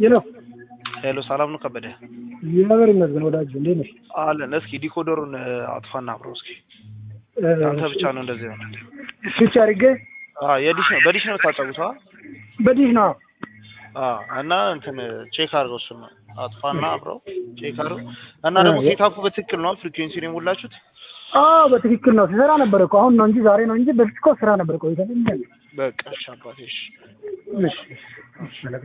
ሄሎ ሄሎ፣ ሰላም ነው ከበደ? እግዚአብሔር ይመስገን ወዳጅ፣ እንዴት ነሽ? አለን። እስኪ ዲኮደሩን አጥፋና አብረው እስኪ። አንተ ብቻ ነው እንደዚህ ሆነ። ስዊች አድርጌ አዎ፣ የዲሽ ነው በዲሽ ነው የምታጫውተው? አ? በዲሽ ነው። አዎ። እና እንትን ቼክ አድርገው እሱን አጥፋና አብረው ቼክ አድርገው እና ደግሞ ሴታፑ በትክክል ነው ፍሪኩዌንሲ ነው የሞላችሁት? አዎ በትክክል ነው። ሲሰራ ነበር እኮ አሁን ነው እንጂ ዛሬ ነው እንጂ በፊት እኮ ስራ ነበር ቆይተን። በቃ እሺ አባቴ እሺ። እሺ እሺ አለቃ